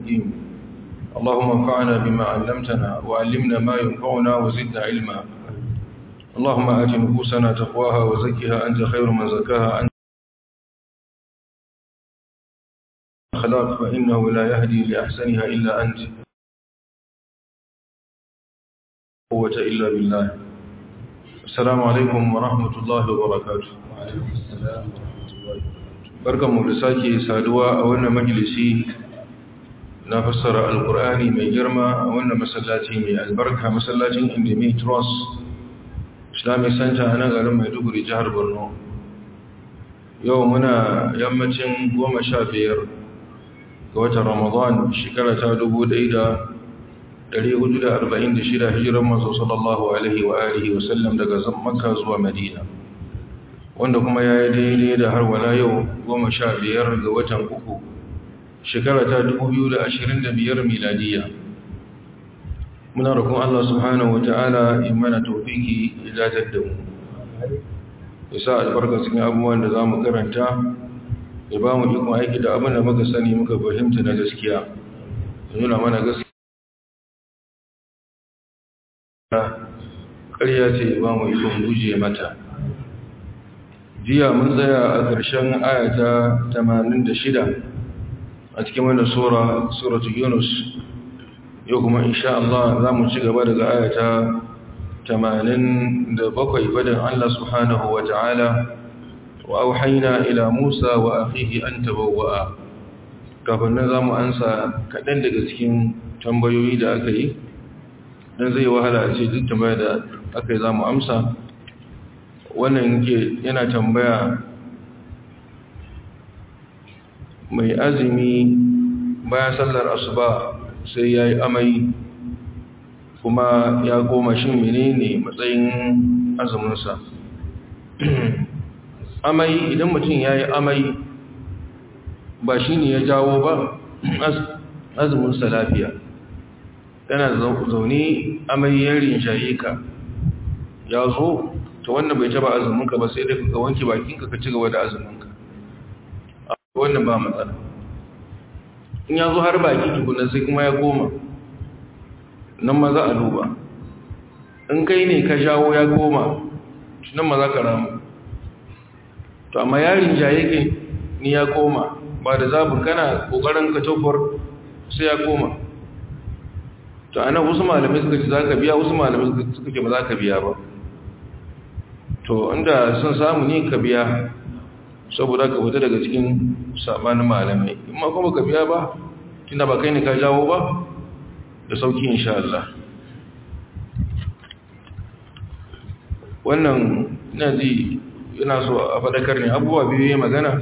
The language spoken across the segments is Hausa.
الدين اللهم انفعنا بما علمتنا وعلمنا ما ينفعنا وزدنا علما اللهم آت نفوسنا تقواها وزكها أنت خير من زكاها أنت خلاق فإنه لا يهدي لأحسنها إلا أنت قوة إلا بالله السلام عليكم ورحمة الله وبركاته وعليكم السلام ورحمة الله وبركاته barkan mu da sake saduwa a wannan majalisi na fassara alkur'ani mai girma a wannan masallaci mai albarka masallacin indimi trust islamic center a nan garin maiduguri jihar borno yau muna yammacin goma sha biyar ga watan ramadan shekara ta dubu ɗaya da ɗari hudu da arba'in da shida hijiran masu sallallahu alaihi wa alihi wasallam daga makka zuwa madina wanda kuma ya yi daidai da har wala yau goma sha biyar ga watan uku shekara ta dubu biyu da ashirin da biyar miladiya muna rukun Allah subhanahu wa ta'ala in mana taufiki idatar da mu ya sa albarka cikin abubuwan da za mu karanta ya ba mu ikon aiki da abin da muka sani muka fahimta na gaskiya ya nuna mana gaskiya ƙarya ce ba mu ikon guje mata jiya mun tsaya a ƙarshen ayata 86 a cikin wani sura suratu yunus yau kuma insha Allah za mu ci gaba daga ayata 87 wadin Allah subhanahu wa ta'ala wa auhaina ila Musa wa akhihi an tabawwa'a kafin nan za mu ansa kaɗan daga cikin tambayoyi da aka yi don zai wahala a ce duk tambaya da aka yi za mu amsa wannan ke yana tambaya mai azumi bayan sallar asuba sai ya yi amai kuma ya goma shi menene matsayin azuminsa amai idan mutum ya yi amai ba shi ne ya jawo ba azuminsa lafiya yana zaune amai ya rinshaye ka ya zo to wannan bai taba azuminka ba sai dai ka wanke bakinka ka ci gaba da azuminka wannan ba matsala in ya zo har baki tukuna sai kuma ya koma nan ma za a duba in kai ne ka jawo ya koma nan ma za ka ramu to amma yarin jaye ke ni ya koma ba da zabin kana kokarin ka tofar sai ya koma to ana wasu malamai suka ce za ka biya wasu malamai suka ce ba za ka biya ba to inda sun samu ne ka biya saboda ka fita daga cikin sabanin malamai in ma kuma ka biya ba tunda ba kai ne ka jawo ba da sauki insha Allah wannan ina ji yana so a fadakar ne abubuwa biyu ya magana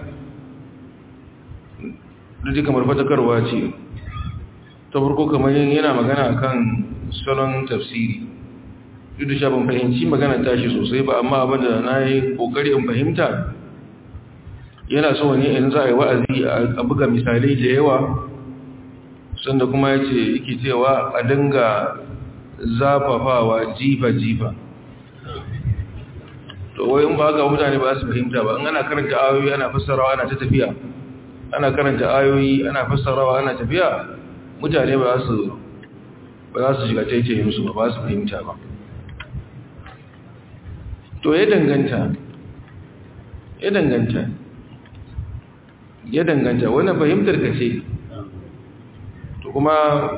duk kamar fadakarwa ce ta farko kamar yana magana kan salon tafsiri duk da ban fahimci magana tashi sosai ba amma abin da na yi kokari in fahimta yana so ne in za a yi wa'azi a buga misalai da yawa sanda kuma ya ce yake cewa a dinga zafafawa jifa-jifa to wai in ba haka mutane ba su fahimta ba in ana karanta ayoyi ana fassarawa ana ta tafiya ana karanta ayoyi ana fassarawa ana tafiya mutane ba su ba za su shiga taitayin su ba ba su fahimta ba to ya danganta ya danganta ya danganta wannan fahimtar ka ce to kuma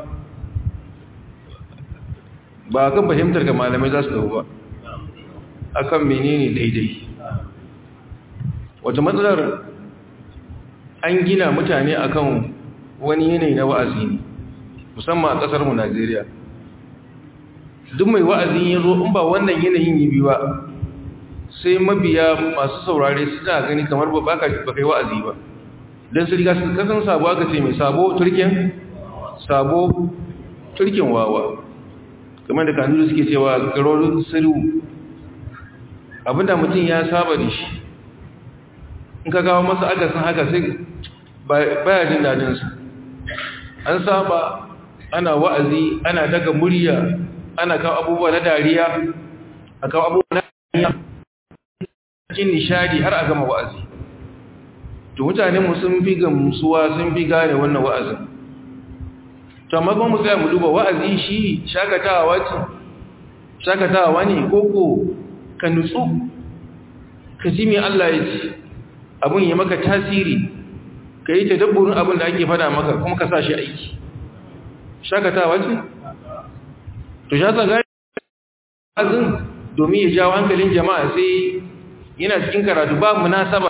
ba kan fahimtar ka malamai za su dawo ba akan menene daidai wata matsalar an gina mutane akan wani yanayi na wa'azi ne musamman a kasar mu Najeriya duk mai wa'azi ya zo in ba wannan yanayin yi biyu ba sai mabiya masu saurare suna gani kamar ba ka kai wa'azi ba don su riga su kasan sabo aka ce mai sabo turken sabo turken wawa kamar da kanuru suke cewa garorin siru abinda mutum ya saba da shi in ka kawo masa akasin haka sai baya jin dadinsa an saba ana wa'azi ana daga murya ana kawo abubuwa na dariya a kawo abubuwa na dariya cikin nishadi har a gama wa'azi to mutane mu sun fi gamsuwa sun fi gane wannan wa'azin to amma kuma mu tsaya mu duba wa'azi shi shakatawa ce shakatawa ne koko ka nutsu ka ji me Allah ya ce abun ya maka tasiri ka yi tadabburin abin da ake fada maka kuma ka sa shi aiki shakatawa ce to sha sa gari azin domin ya jawo hankalin jama'a sai yana cikin karatu ba munasaba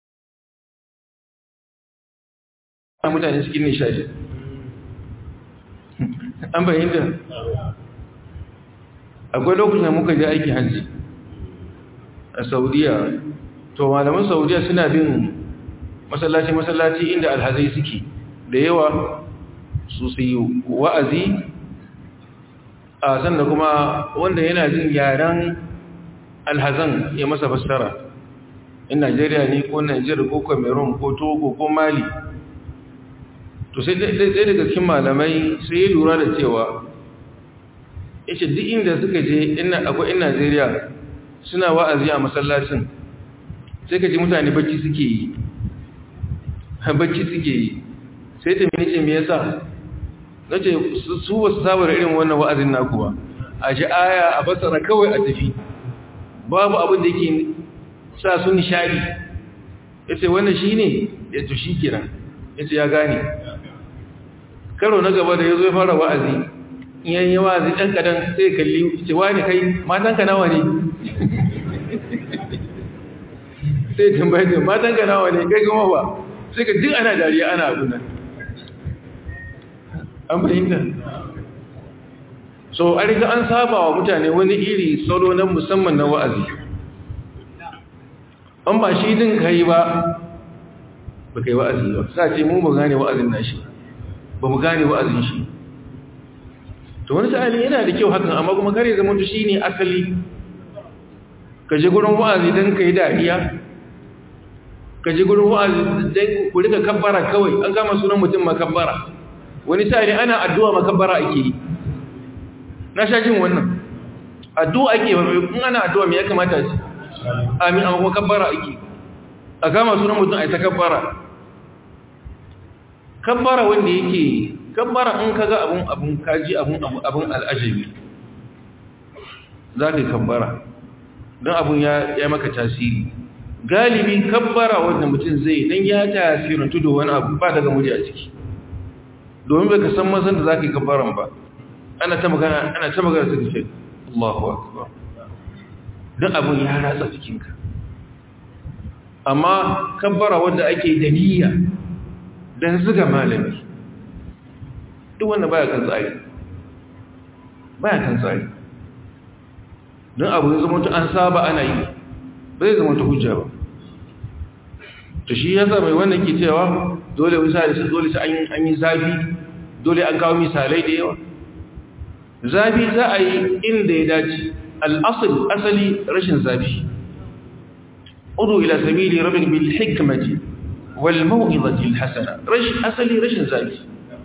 mutane cikin nishadi an bayyanta akwai lokacin da muka je aiki hajji a saudiya to malaman saudiya suna bin masallaci-masallaci inda alhazai suke da yawa su su yi wa'azi a sanda kuma wanda yana jin yaren alhazan ya masa fassara in najeriya ne ko najeriya ko cameroon ko togo ko mali to sai ɗaya daga cikin malamai sai ya lura da cewa yace duk inda suka je ina akwai in najeriya suna wa'azi a masallacin sai ka ji mutane bacci suke yi bacci suke yi sai ta mini ce me yasa na ce su ba su saba da irin wannan wa'azin naku ba a ji aya a basara kawai a tafi babu abin da yake sa su nishadi ya ce wannan shi ne ya to shi kira ya ce ya gane karo na gaba da ya zo ya fara wa'azi in yi wa'azi ɗan ƙadan sai kalli ce wani kai matanka nawa ne sai tambaye da matanka nawa ne kai kuma ba sai ka duk ana dariya ana abin nan an fahimta so a riga an saba wa mutane wani iri salo na musamman na wa'azi an ba shi din ka yi ba ba ka yi wa'azi ba sa ce mu ba gane wa'azin nashi ba mu gane wa'azin shi to wani sa'ali yana da kyau hakan amma kuma kare zama shi ne asali ka je gurin wa'azi don ka yi dariya ka je gurin wa'azi don ku rika kabbara kawai an gama sunan mutum makabbara wani sa'ili ana addu'a makabbara ake yi na sha jin wannan addu'a ake in ana addu'a me ya kamata ce amin amma kuma kabbara ake a kama sunan mutum a ta kabbara kabbara wanda yake kabbara in ka ga abun abun kaji abun abun al'ajabi za ka yi kabbara don abun ya maka tasiri galibi kabbara wanda mutum zai don ya tasirantu da wani abu ba daga murya ciki domin bai ka san mazan da za ka yi kabbaran ba ana ta magana ana ta magana ta ce Allahu akbar don abun ya ratsa jikinka amma kabbara wanda ake da niyya don zuga malami duk wanda baya kan tsari baya kan tsari don abu ya zama an saba ana yi ba zai zama ta hujja ba to shi yasa mai wannan ke cewa dole misali su dole su an yi zafi dole an kawo misalai da yawa zafi za a yi inda ya dace al'asali asali rashin zafi udu ila sabili rabin bil hikmati wal mau'izati al hasana rashin asali rashin zafi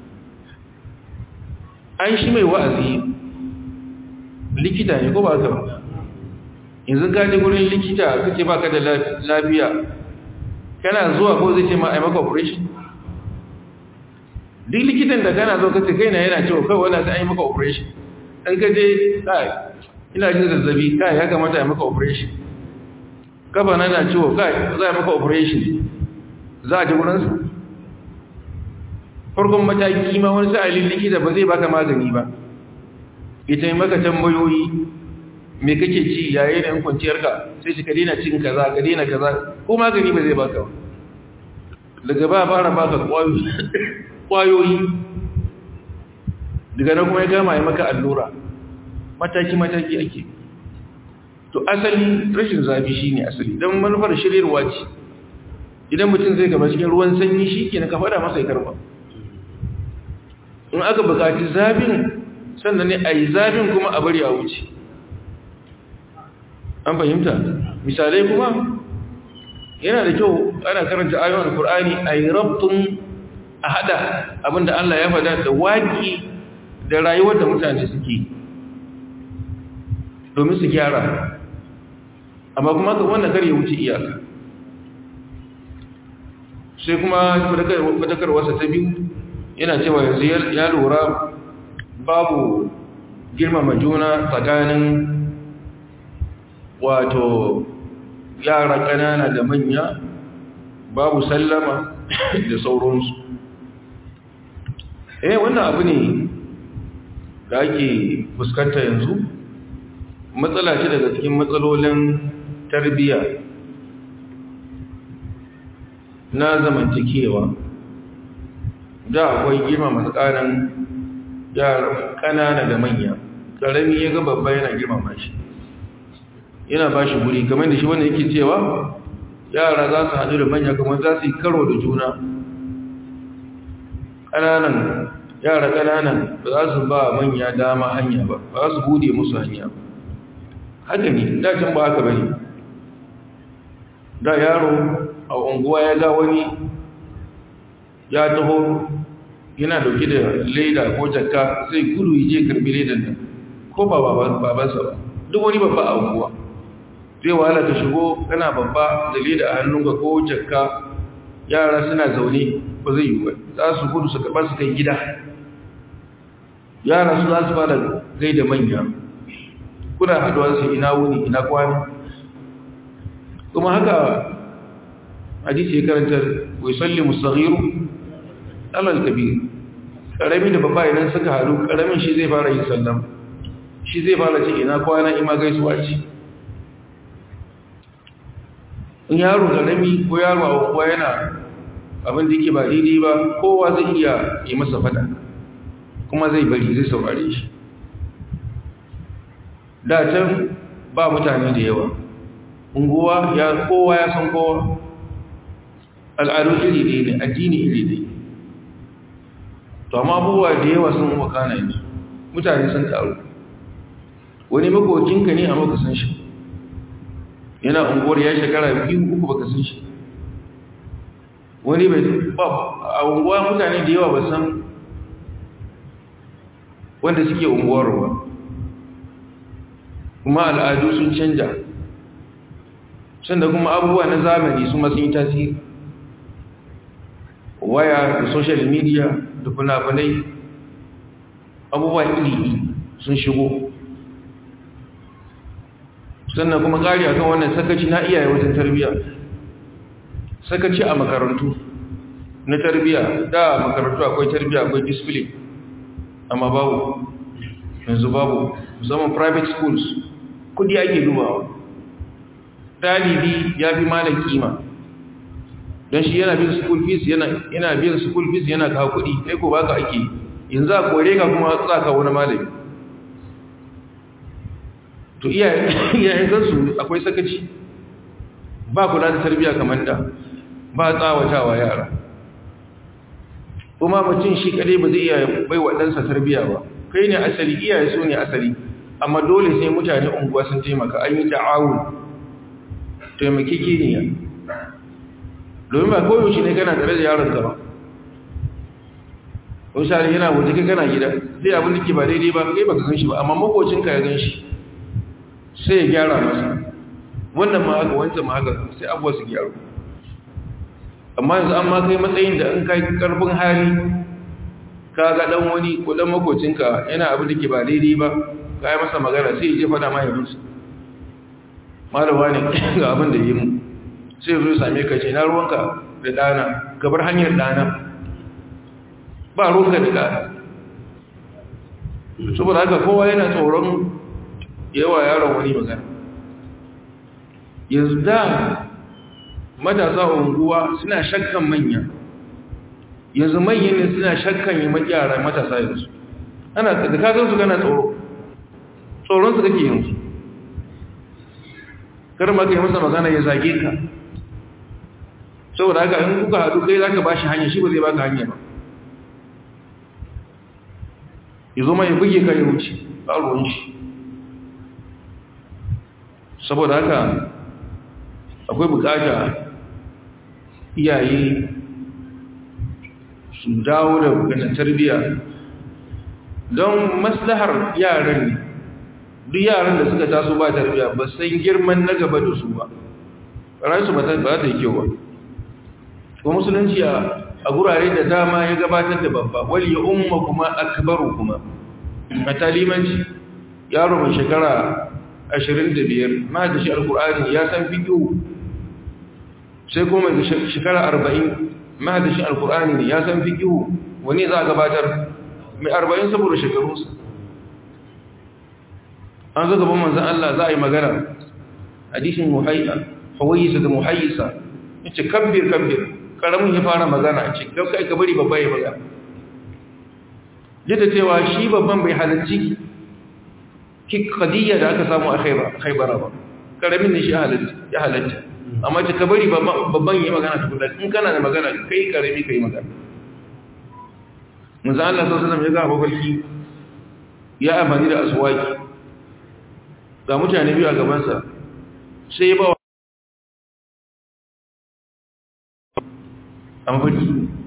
an shi mai wa'azi likita ne ko ba ka ba yanzu ka je gurin likita kace baka da lafiya kana zuwa ko zai ce ma ai maka operation duk likitan da kana zo kace kai na yana cewa kai wannan sai ai maka operation an ka je kai ina jin zazzabi kai ya kamata ai maka operation kafa na na ciwo kai za a maka operation za a ji gurin sa farkon mataki ma wani sa'alin likita ba zai baka magani ba ita yi maka tambayoyi me kake ci yayin da kwanciyarka sai shi ka daina cin kaza ka daina kaza ko magani ba zai baka daga ba fara baka kwayoyi daga nan kuma ya gama ya maka allura mataki mataki ake to asali rashin zafi shine asali dan manufar shiryarwa ce idan mutum zai gaba cikin ruwan sanyi shi ke na ka fada masa ya karba in aka bukaci zafin sannan ne a yi zafin kuma a bari a wuce an fahimta misalai kuma yana da kyau ana karanta ayon alkur'ani a yi rabtun a hada abinda Allah ya fada da waƙi da rayuwar da mutane suke domin su gyara amma kuma ka wannan kar ya wuce iyaka sai kuma fadakarwarsa ta biyu yana cewa yanzu ya lura babu girmama juna tsakanin wato yara ƙanana da manya babu sallama da sauransu eh wannan abu ne da ake fuskanta yanzu matsala ce daga cikin matsalolin tarbiyya na zamantakewa da akwai girmama tsakanin yara ƙanana da manya ƙarami ya ga babba yana girmama shi yana ba shi guri kamar da shi wanda yake cewa yara za su haɗu da manya kamar za su yi karo da juna ƙananan yara ƙananan ba za su ba manya dama hanya ba ba za su bude musu hanya ba haka ne dacin ba haka bane da yaro a unguwa ya ga wani ya taho yana dauke da leda ko jakka zai gudu je karbi ledan nan ko ba babansa ba duk wani babba a unguwa zai wahala ka shigo kana babba da leda a hannunka ko jakka yara suna zaune ba zai yi ba za su gudu su karɓa su kai gida yara su za su fara gaida manya kuna haduwa su ina wuni ina kwana kuma haka hadisi ya karanta wai salli musaghiru alal kabir karami da babba idan suka haɗu karamin shi zai fara yin sallam shi zai fara ce ina kwana ima gaisuwa ce in yaro karami ko yaro a kuwa yana abin da yake ba daidai ba kowa zai iya yi masa fada kuma zai bari zai saurare shi da can ba mutane da yawa unguwa ya kowa ya san kowa al'adu iri ɗaya ne addini iri ɗaya to amma abubuwa da yawa sun wakana yanzu mutane sun taru wani makokinka ne a maka san shi yana unguwar ya shekara biyu uku baka san shi wani bai a unguwa mutane da yawa ba san wanda suke unguwar ba kuma al'adu sun canja sanda kuma abubuwa na zamani su masu yi tasiri waya da social media da fina-finai abubuwa iri sun shigo sannan kuma ƙari a kan wannan sakaci na iyaye wajen tarbiyya sakaci a makarantu na tarbiyya da makarantu akwai tarbiyya akwai discipline amma babu yanzu babu musamman private schools kudi ake dubawa dalibi ya fi malam kima don shi yana bin school fees yana bin school fees yana kawo kudi kai ko baka ake yanzu a kore ka kuma tsaka wani malami to iyayen gansu akwai sakaci ba kula da tarbiyya kamar da ba tsawatawa yara kuma mutum shi kadai ba zai iya bai wa ɗansa tarbiyya ba kai ne asali iyaye su ne asali amma dole sai mutane unguwa sun taimaka an yi ta'awun taimaki kiniya domin ba koyaushe ne kana tare da yaronka ba misali yana waje kai kana gida sai abin da ke ba daidai ba kai baka san shi ba amma makocinka ya gan shi sai ya gyara masa wannan ma haka wancan ma haka sai abuwa su gyaru amma yanzu an ma kai matsayin da in kai karfin hali ka ga dan wani ko dan makocinka yana abin da ke ba daidai ba ka yi masa magana sai ya je fada mahaifinsa malawa ne ga abin da yi mu sai zo same ka ce na ruwanka da dana gabar hanyar dana ba ruwanka da dana saboda haka kowa yana tsoron yawa yaron wani magana yanzu da matasa unguwa suna shakkan manya yanzu manyan ne suna shakkan yi yara matasa yanzu ana da kagan su gana tsoro tsoron su kake yanzu kar ma ka yi masa magana ya zage ka saboda haka in kuka haɗu kai za ka ba shi hanya shi ba zai baka hanya ba ya zo mai buge ka ya wuce ba ruwan shi saboda haka akwai bukata iyaye su dawo da bukatar tarbiyya don maslahar yaran ne duk yaran da suka taso ba tarbiyya ba san girman na gaba da su ba ransu ba ta yi kyau ba kuma musulunci a a gurare da dama ya gabatar da babba wali ya umma kuma akbaru kuma a talimanci yaro mai shekara 25 ma da shi alkur'ani ya san fiƙo sai kuma mai shekara 40 ma da shi alkur'ani ya san fiƙo wani za a gabatar mai 40 saboda shekarunsa an zo gaban manzan Allah za a yi magana hadisin muhayyisa da muhayyisa yace kabbir kabbir karamin ya fara magana ce kai ka bari babba ya magana yadda cewa shi babban bai halarci ki kadiyya da aka samu a khaibara ba karamin ne shi ya halatta amma ce ka bari babban ya magana tukuna in kana da magana kai karami ka yi magana manzan Allah sallallahu alaihi ya ga mafarki ya amfani da aswaki ga mutane biyu a gabansa sai ya ba a mafarki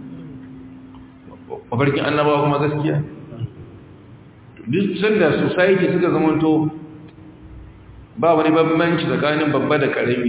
mafarkin annabawa kuma gaskiya duk sanda society suka zamanto ba wani bambanci tsakanin babba da karami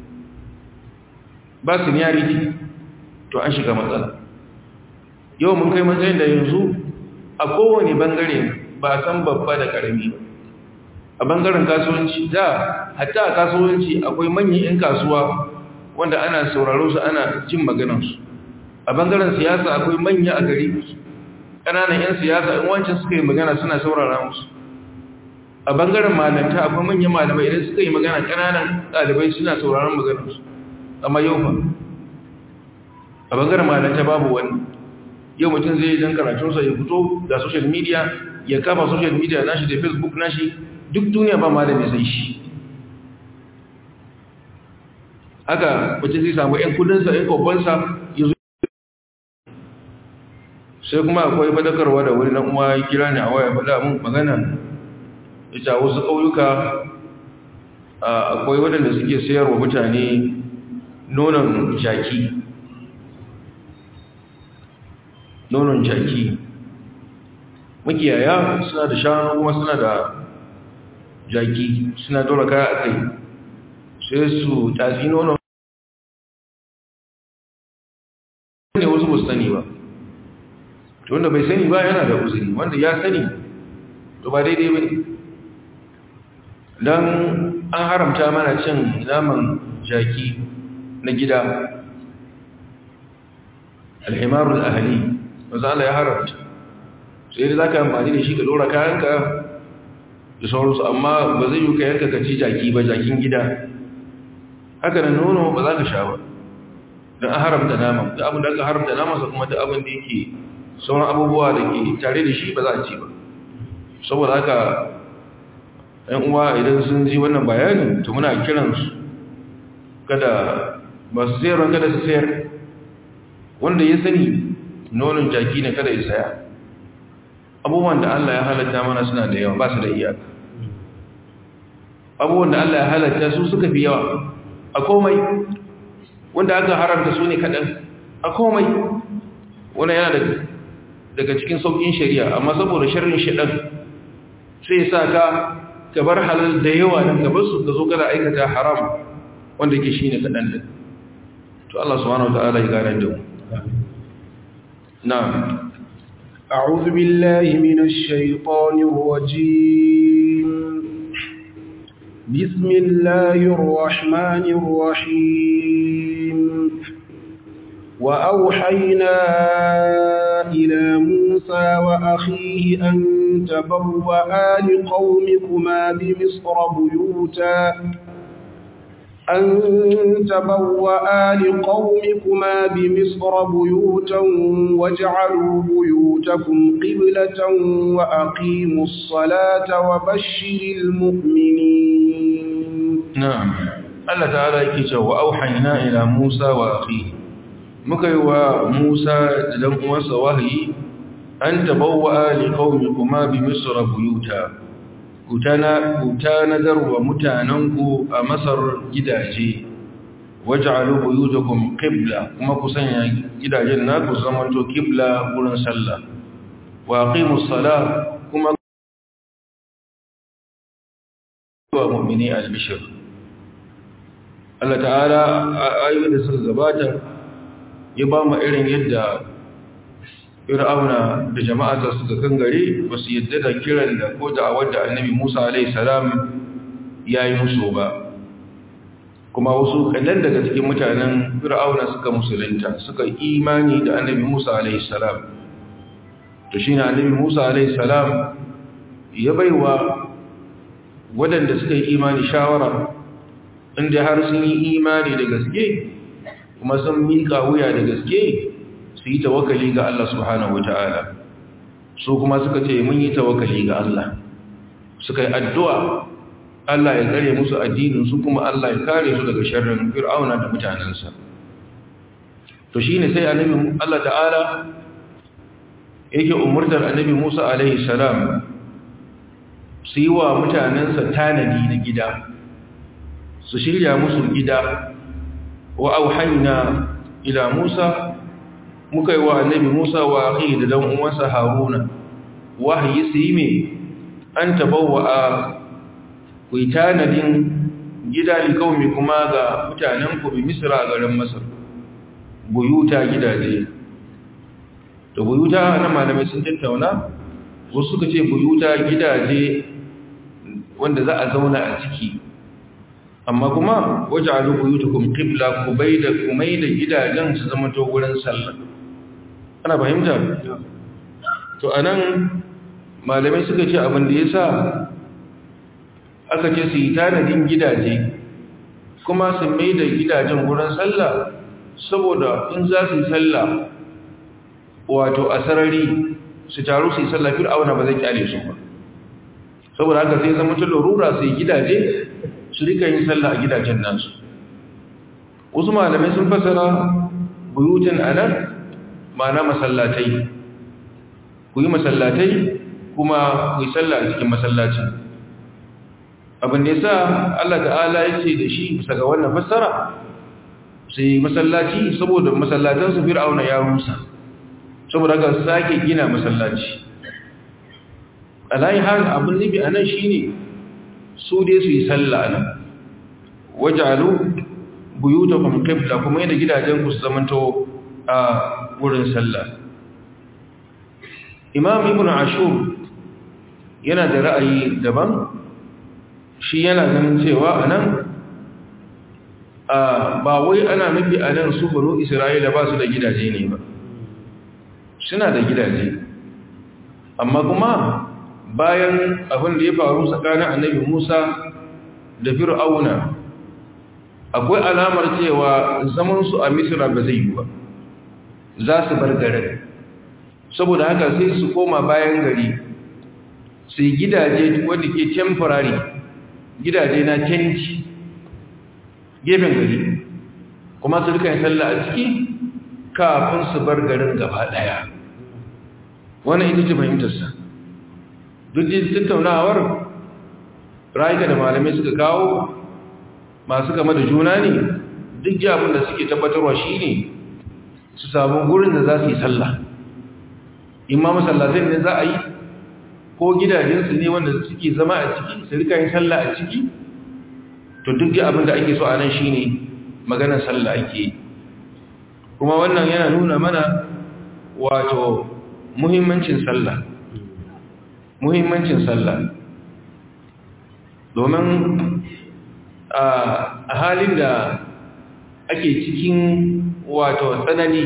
ba seniority to an shiga matsala yau mun kai matsayin da yanzu a kowane bangare ba san babba da karami ba a bangaren kasuwanci da hatta a kasuwanci akwai manyan 'yan kasuwa wanda ana sauraro su ana jin maganansu a bangaren siyasa akwai manya a gari ƙananan 'yan siyasa in wancan suka yi magana suna saurara musu a bangaren malanta akwai manyan malamai idan suka yi magana ƙananan ɗalibai suna sauraron maganarsu amma yau ba a bangaren malanta babu wani yau mutum zai jan karatunsa ya fito da social media ya kafa social media nashi da facebook nashi duk duniya ba malami sai shi haka mutum zai samu 'yan kudinsa 'yan kwabbansa ya zo sai kuma akwai fadakarwa da wani nan uwa ya kira ni a waya fada mun magana ita wasu ƙauyuka akwai waɗanda suke sayarwa mutane nonon jaki nonon jaki makiyaya suna da shanu kuma suna da jaki suna dora kaya a kai sai su tatsi nonon ne wasu ba su sani ba to wanda bai sani ba yana da uzuri wanda ya sani to ba daidai ba ne don an haramta mana cin naman jaki na gida alhimarul ahali wanzu Allah ya haramta sai da za ka amfani da shi ka dora kayanka da sauransu amma ba zai yi ka yanka ka ci jaki ba jakin gida haka da nono ba za ka sha ba don an haramta nama da abin da aka haramta nama sa kuma da abin da yake sauran abubuwa da ke tare da shi ba za a ci ba saboda haka ‘yan uwa idan sun ji wannan bayanin to muna kiransu kada ba su sayarwa kada su sayar wanda ya sani nonon jaki ne kada ya saya abubuwan da Allah ya halatta mana suna da yawa ba su da iyaka abubuwan da Allah ya halatta su suka fi yawa a komai wanda aka haramta su ne kaɗan a komai wani yana daga cikin sauƙin shari'a amma saboda sharrin shaɗan sai sa ka ka bar halal da yawa nan gaban su ka zo kada aikata haram wanda ke shi ne kaɗan da to Allah subhanahu wa ta'ala ya gane da mu na'am أعوذ بالله من الشيطان الرجيم بسم الله الرحمن الرحيم وأوحينا إلى موسى وأخيه أن تبوأ لقومكما بمصر بيوتا أن تبوأ لقومكما بمصر بيوتا واجعلوا بيوتكم قبلة وأقيموا الصلاة وبشر المؤمنين نعم الله تعالى يكي وأوحينا إلى موسى وأخيه مكيوا موسى لم وسى وهي أن تبوأ لقومكما بمصر بيوتا ku tanadar wa mutanenku a masar gidaje waj'alu buyutakum qibla kuma ku sanya gidajen naku zamanto qibla wurin sallah wa aqimus salah kuma wa mu'mini al-bishr Allah ta'ala ayoyin da suka gabata ya ba mu irin yadda fir'auna da jama'ata suka kangare ba su yadda da kiran da ko da wadda annabi musa alaihi salam ya yi musu ba kuma wasu kadan daga cikin mutanen fir'auna suka musulunta suka imani da annabi musa alaihi salam to shi ne annabi musa alaihi salam ya baiwa waɗanda suka yi imani shawara inda har sun yi imani da gaske kuma sun miƙa wuya da gaske su yi tawakali ga Allah subhanahu wata'ala su kuma suka ce mun yi tawakali ga Allah suka yi addu'a Allah ya tsare musu addinin su kuma Allah ya kare su daga sharrin fir'auna da mutanensa to shine sai annabi Allah ta'ala yake umurtar annabi Musa alaihi salam su yi wa mutanensa tanadi na gida su shirya musu gida wa auhayna ila Musa muka yi wa annabi Musa wa akhi da dan uwansa Haruna wahayi su yi me an tabawa a ku yi tanadin gida li kaumi kuma ga mutanen ku bi Misra garin Masar buyuta gidaje to buyuta na malamai sun tattauna wasu suka ce buyuta gidaje wanda za a zauna a ciki amma kuma waj'alu buyutakum qibla kubayda kumayda gidajen su zama to gurin sallah ana fahimta to anan malamai suka ce abin da yasa aka ce su yi tanadin gidaje kuma su maida gidajen gurin sallah saboda in za su yi sallah wato a sarari su taru su yi sallah fir'auna ba zai kyale su ba saboda haka sai zama ta larura su yi gidaje su rika yin sallah a gidajen nasu wasu malamai sun fasara buyutin anan ma'ana masallatai ku yi masallatai kuma ku yi sallah a cikin masallacin abin da ya sa Allah ta'ala ya ce da shi bisa ga wannan fassara sai masallaci saboda masallatansu fir'auna ya rusa saboda haka sake gina masallaci alayi hal abin nufi a nan shi ne su dai su yi sallah nan wajalu buyuta kuma qibla kuma yadda gidajen ku su zamanto a wurin sallah imam ibn ashur yana da ra'ayi daban shi yana ganin cewa anan ba wai ana nufi anan su banu isra'ila ba su da gidaje ne ba suna da gidaje amma kuma bayan abin da ya faru tsakanin annabi Musa da Fir'auna akwai alamar cewa zaman su a Misra ba zai yi ba za su bar garin saboda haka sai su koma bayan gari su yi gidaje wanda ke temporary gidaje na tenci gefen gari kuma su rika yin sallah a ciki kafin su bar garin gaba daya wannan ita ce fahimtarsa duk da tattaunawar rayuka da malamai suka kawo masu kama da juna ne duk abin da suke tabbatarwa shi ne su samu gurin da za su yi sallah imma masallatai ne za a yi ko gidajensu ne wanda suke zama a ciki su rika yin sallah a ciki to duk abin da ake so a nan shi ne maganar sallah ake yi kuma wannan yana nuna mana wato muhimmancin sallah muhimmancin sallah domin a halin da ake cikin wato tsanani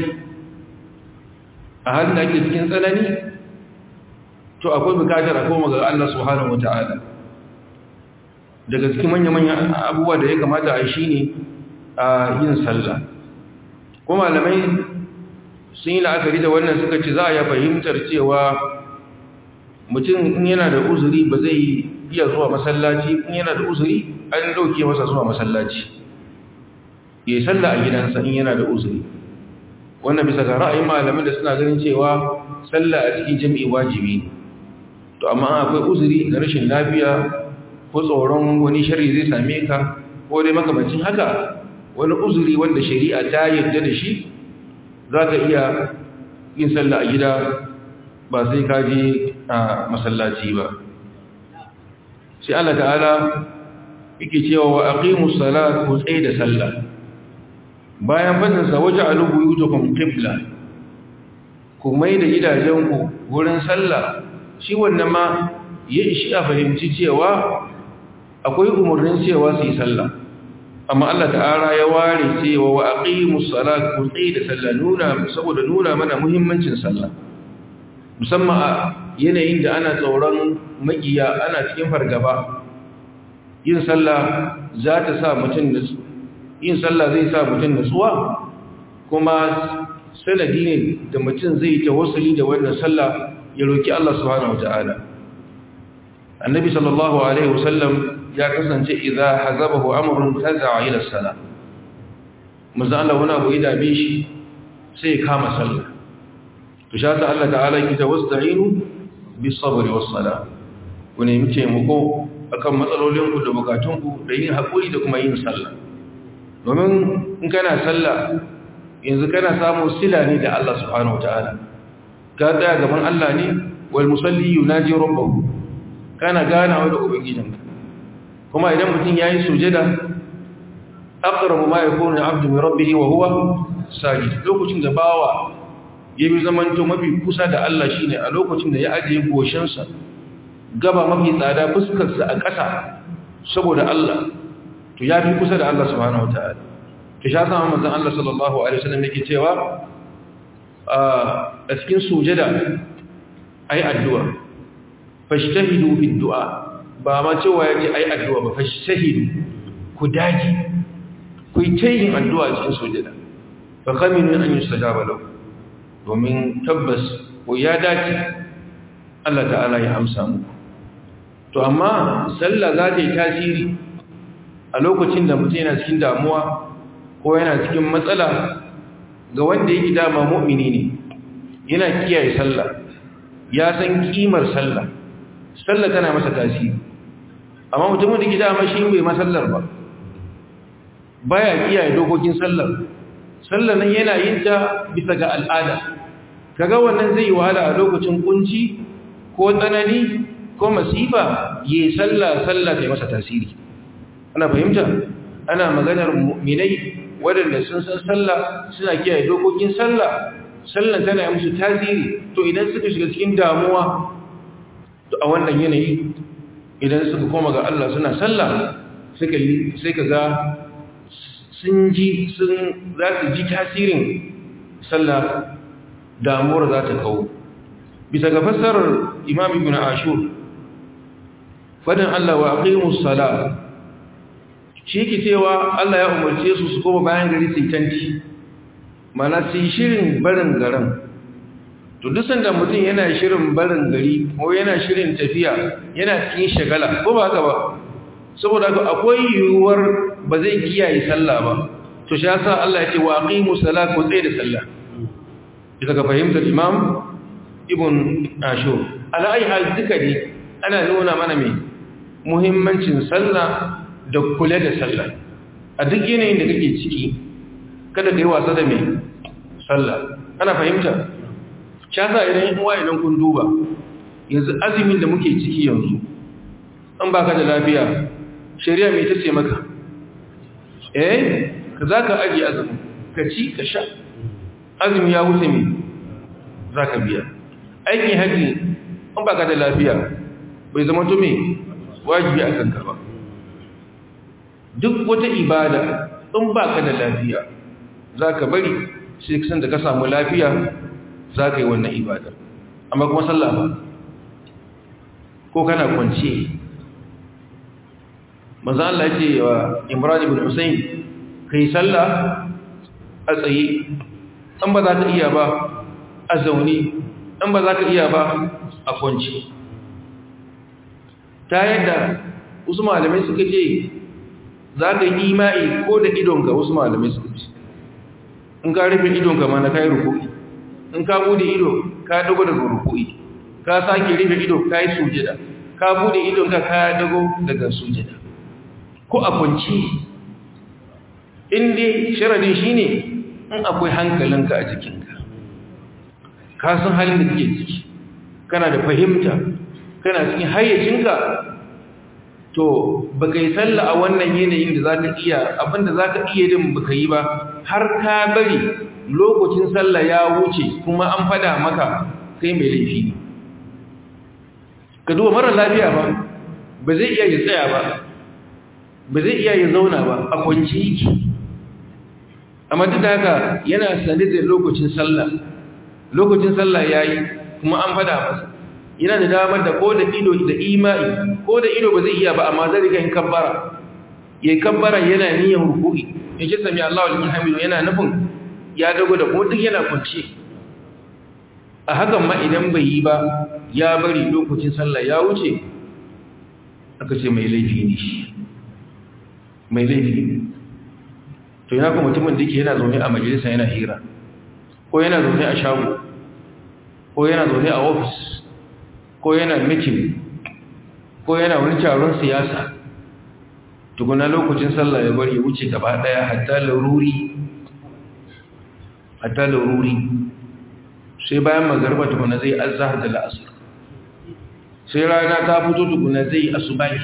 a halin da ake cikin tsanani to akwai bukatar a koma ga Allah subhanahu wata'ala daga cikin manya-manya abubuwa da ya kamata a shi ne a yin sallah kuma malamai sun yi la'akari da wannan suka ce za a ya fahimtar cewa mutum in yana da uzuri ba zai iya zuwa masallaci in yana da uzuri an dauke masa zuwa masallaci ya yi sallah a gidansa in yana da uzuri wannan bisa ga ra'ayin malamin da suna ganin cewa sallah a cikin jami'i wajibi to amma akwai uzuri da rashin lafiya ko tsoron wani shari zai same ka ko dai makamancin haka wani uzuri wanda shari'a ta yarda da shi za ka iya yin sallah a gida ba sai ka je a masallaci ba sai Allah ta'ala yake cewa wa aqimus salat ku tsaye da sallah bayan fadinsa waje alubu yi tukun ƙibla ku mai da gidajenku wurin sallah shi wannan ma ya ishi a fahimci cewa akwai umarnin cewa su yi sallah amma Allah ta'ala ya ware cewa wa aqimus salat ku tsaye da sallah nuna saboda nuna mana muhimmancin sallah musamman a yanayin da ana tsoron makiya ana cikin fargaba yin sallah za ta sa mutum yin sallah zai sa mutum nutsuwa kuma sanadi ne da mutum zai ta wasali da wannan sallah ya roki Allah subhanahu wata'ala annabi sallallahu alaihi wasallam ya kasance idza hazabahu amrun taza'a ila salah manzo Allah wani abu ya dame shi sai ya kama sallah to sha ta Allah ta'ala ki tawasta'inu bis sabri was salah ku nemi taimako akan matsalolinku da bukatunku da yin haƙuri da kuma yin sallah domin in kana sallah yanzu kana samun sila ne da Allah subhanahu wataala ka tsaya gaban Allah ne wal musalli yunaji rabbahu kana ganawa da ubangijinka kuma idan mutum yayi sujada aqrabu ma yakunu abdu min rabbih wa huwa sajid lokacin da bawa yayi zamanto mafi kusa da Allah shine a lokacin da ya ajiye goshinsa gaba mafi tsada fuskarsa a ƙasa saboda Allah to ya fi kusa da Allah subhanahu wa ta'ala to sha sama manzan Allah sallallahu Alaihi wasallam yake cewa a cikin sujada ai addu'a fashtahidu fi du'a ba ma cewa ya ce ai addu'a ba fashtahidu ku daji ku yi ta yin addu'a cikin sujada fa kaminu an yi sajaba lau domin tabbas ko ya dace Allah ta'ala ya amsa muku to amma sallah za ta yi tasiri a lokacin da mutum yana cikin damuwa ko yana cikin matsala ga wanda yake dama mu'mini ne yana kiyaye sallah ya san kimar sallah sallah tana masa tasiri amma mutumin da ke dama shi bai masallar ba baya kiyaye dokokin sallar sallar nan yana yin ta bisa ga al'ada kaga wannan zai yi wahala a lokacin kunci ko tsanani ko masifa yi sallah sallah ta masa tasiri ana fahimta ana maganar mu'minai waɗanda sun san sallah suna kiyaye dokokin sallah sallah tana yi musu tasiri to idan suka shiga cikin damuwa to a wannan yanayi idan suka koma ga Allah suna sallah suka yi sai ka ga sun ji sun za su ji tasirin sallah damuwar za ta kawo bisa ga fassarar imam ibn ashur fadin Allah wa aqimus sala shi ke cewa Allah ya umarce su su koma bayan gari su tanti mana su shirin barin garin to duk sanda mutum yana shirin barin gari ko yana shirin tafiya yana cikin shagala ko ba haka ba saboda haka akwai yiwuwar ba zai kiyaye sallah ba to shi yasa Allah ya ce wa aqimus sala ko tsaye da sallah bisa ga fahimtar imam ibn ashur ala ayi hal duka ne ana nuna mana mai muhimmancin sallah da kula da sallah a duk yanayin da kake ciki kada ka yi wasa da mai sallah ana fahimta shasa idan yin uwa idan kun duba yanzu azumin da muke ciki yanzu an baka da lafiya shari'a mai tace maka eh ka za ka ajiye azumin ka ci ka sha azumi ya wuce mai za ka biya aikin haji an baka da lafiya bai zama to mai wajibi a kanka ba duk wata ibada in baka da lafiya za ka bari sai kasan da ka samu lafiya za ka yi wannan ibada amma kuma sallah ba ko kana kwance maza Allah ce wa imran ibn husayn kai sallah a tsaye an ba za ka iya ba a zaune an ba za ka iya ba a kwance ta yadda wasu malamai suka ce za ka yi imai ko da idonka wasu malamai suka ce in ka rufe idonka ma na kayi rukui in ka bude ido ka dago daga rukui ka sake rufe ido ka yi sujada ka bude idonka ka dago daga sujada ko a kwanci inda sharadin shi ne in akwai hankalinka a jikinka ka san halin da kake ciki kana da fahimta kana cikin hayyacinka to baka yi sallah a wannan yanayin da zaka iya abinda zaka iya din baka yi ba har ka bari lokacin sallah ya wuce kuma an fada maka kai mai laifi ne ka duba mara lafiya ba ba zai iya ya tsaya ba ba zai iya ya zauna ba a kwanci yake amma duk da haka yana sane da lokacin sallah lokacin sallah yayi kuma an fada masa yana da damar da ko da ido da imani ko da ido ba zai iya ba amma zai riga yin kabbara yayi kabbara yana niyyar ruku'i yace sami Allahu liman hamidu yana nufin ya dago da ko duk yana kunce a hakan ma idan bai yi ba ya bari lokacin sallah ya wuce aka ce mai laifi ne shi mai laifi ne to yana kuma mutumin da yake yana zaune a majalisa yana hira ko yana zaune a shago ko yana zaune a ofis ko yana mitin ko yana wani taron siyasa tukuna lokacin sallah ya bari wuce gaba daya hatta laruri hatta laruri sai bayan magarba tukuna zai azhar da la'asar sai rana ta fito tukuna zai asubahi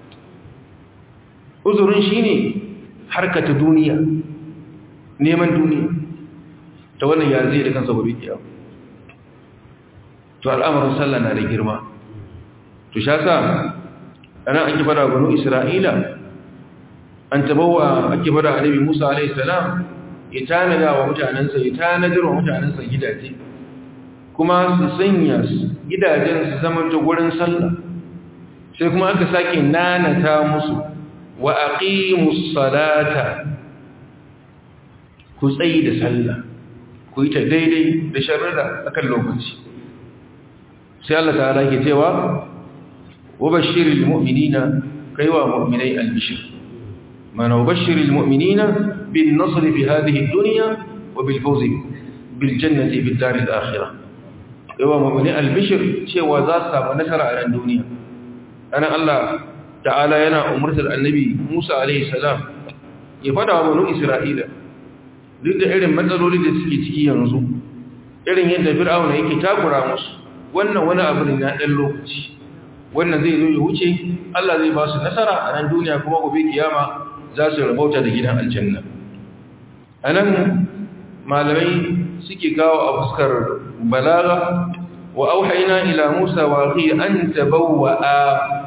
uzurin shine harkata duniya neman duniya ta wannan ya zai da kansa gobe kiyama to al'amarin sallah na da girma to sha sa ana an kifada banu isra'ila an tabawa ake fada annabi Musa alayhi salam ya tanada wa mutanansa ya tanadar wa mutanansa gidaje kuma su sanya gidajen su zama ta gurin sallah sai kuma aka sake nanata musu wa aqimus salata ku tsayi da sallah ku yi ta daidai da sharrada akan lokaci sai Allah ta'ala ke cewa wa bashiril mu'minina kaiwa mu'minai albishir mana wa bashiril mu'minina bin nasr fi hadhihi ad-dunya wa bil fawz bil jannati bid dar al-akhirah kaiwa mu'minai albishir cewa za su samu nasara a ran duniya ana Allah ta'ala yana umurtar annabi Musa alaihi salam ya fada wa banu Isra'ila duk da irin matsaloli da suke ciki yanzu irin yadda fir'auna yake takura musu wannan wani abu ne na ɗan lokaci wannan zai zo ya wuce Allah zai ba su nasara a nan duniya kuma gobe kiyama za su rabauta da gidan aljanna a nan malamai suke kawo a fuskar balaga wa auhaina ila musa wa akhi an tabawwa'a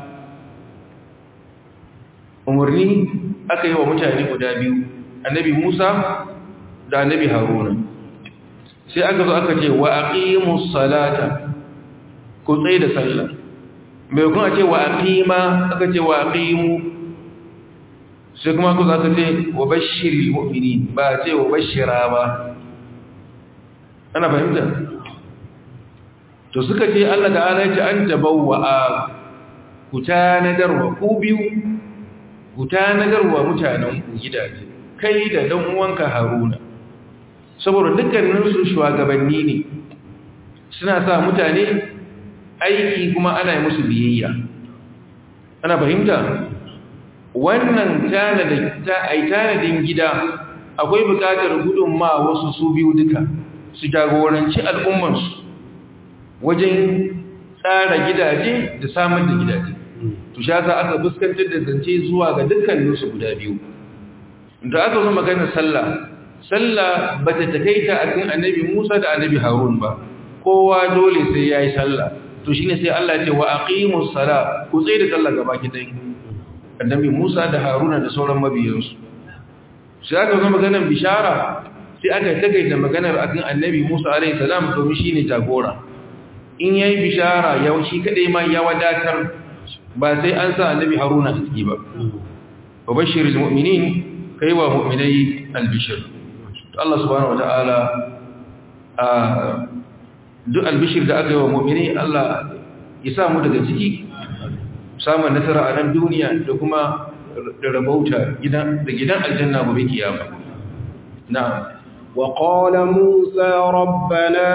umarni aka yi wa mutane guda biyu annabi musa da annabi haruna sai aka zo aka ce wa aqimus salata ku tsaye da sallah mai kuma ce wa aqima aka ce wa aqimu sai kuma ku zaka ce wa bashiril mu'minin ba ce wa bashira ba ana fahimta to suka ce Allah ta'ala ya ce an tabawwa ku tanadarwa ku biyu ku tanadarwa mutanen ku gidaje kai da dan uwanka Haruna saboda dukkaninsu shugabanni ne suna sa mutane aiki kuma ana yi musu biyayya ana fahimta wannan tanadin gida akwai bukatar gudunma wasu su biyu duka su jagoranci al'ummansu wajen tsara gidaje da samar da gidaje to sha za aka fuskantar da zance zuwa ga dukkaninsu guda biyu da aka zo maganar sallah sallah ba ta takaita a kan annabi musa da annabi harun ba kowa dole sai ya yi sallah to shi ne sai Allah ce wa aqimus sala ku tsaye da sallah gaba ki dai annabi Musa da Haruna da sauran mabiyansu sai aka zo maganar bishara sai aka tagaita maganar akan annabi Musa alaihi salam domin shine jagora in yayi bishara yau shi kadai ma ya wadatar ba sai an sa annabi Haruna a ciki ba wa bashiril mu'minin kai wa mu'minai albishir to Allah subhanahu wataala a duk albishir da aka yi wa mu'mini Allah ya samu daga ciki samun nasara a nan duniya da kuma da rabauta da gidan aljanna gobe kiyama na'am وقال موسى ربنا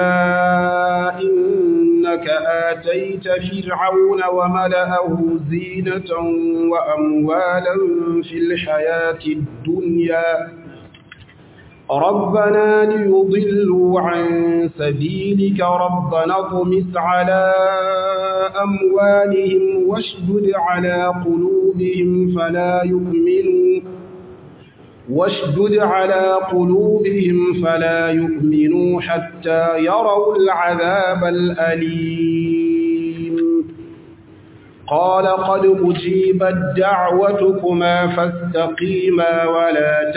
إنك آتيت فرعون وملأه زينة وأموالا في الحياة الدنيا ربنا ليضلوا عن سبيلك ربنا اطمس على أموالهم واشدد على قلوبهم فلا يؤمنوا واشدد على قلوبهم فلا يؤمنوا حتى يروا العذاب الأليم قال قد أجيبت دعوتكما فاستقيما ولا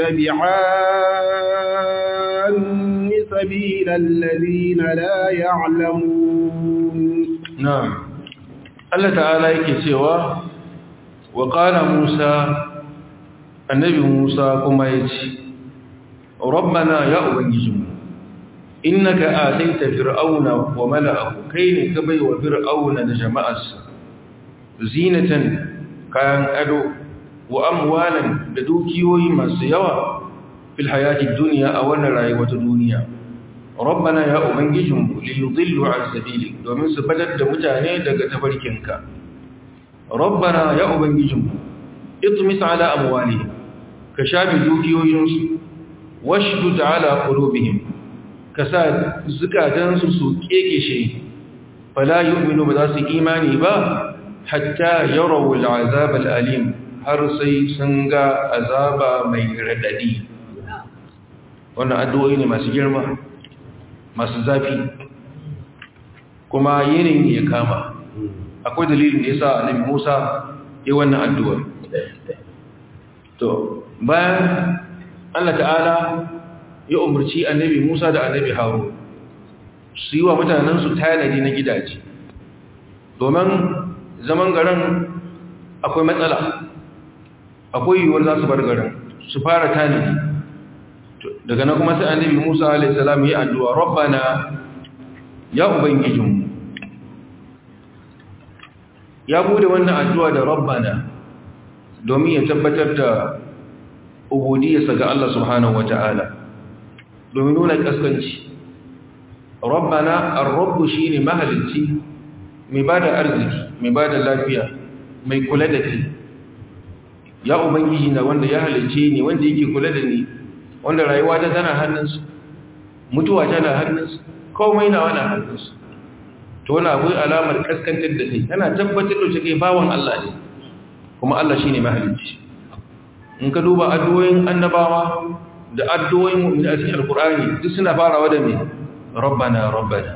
تتبعان سبيل الذين لا يعلمون نعم الله تعالى yake cewa wa qala Musa annabi Musa kuma yace rabbana ya ubangijinmu innaka ataita fir'auna wa mala'ahu kai ka baiwa fir'auna da jama'arsa zinatan kayan ado wa amwalan da dukiyoyi masu yawa fil hayati dunya a wannan rayuwa ta duniya rabbana ya ubangijinmu li yudillu an sabili domin su fadar da mutane daga tafarkinka rabbana ya ubangijinmu itmis ala amwalihim ka shafi dukiyoyinsu washdud ala qulubihim ka sa zukatansu su kekeshe fala yu'minu ba za su imani ba hatta yarawu al'azab al'alim har sai sun ga azaba mai radadi wannan addu'o'i ne masu girma masu zafi kuma yinin ya kama akwai dalilin da yasa annabi Musa yi wannan addu'a to bayan Allah ta'ala ya umarci annabi Musa da annabi Harun su yi wa mutanensu tanadi na gidaje domin zaman garin akwai matsala akwai yiwuwar za su bar garin su fara tanadi daga na kuma sai annabi Musa alaihi salam ya addu'a rabbana ya ubangijinmu ya bude wannan addu'a da rabbana domin ya tabbatar da ubudiyarsa ga Allah subhanahu wata'ala domin nuna kaskanci rabbana ar-rabbu shine mahalicci mai bada arziki mai bada lafiya mai kula da kai ya ubangiji na wanda ya halicce ni wanda yake kula da ni wanda rayuwa ta tana hannunsa mutuwa tana hannunsa komai na wani hannunsa to wani akwai alamar kaskantar da kai tana tabbatar da kai bawan Allah ne kuma Allah shine mahalicci in ka duba addu'o'in annabawa da addu'o'in mu'mini a cikin alkur'ani duk suna farawa da me rabbana rabbana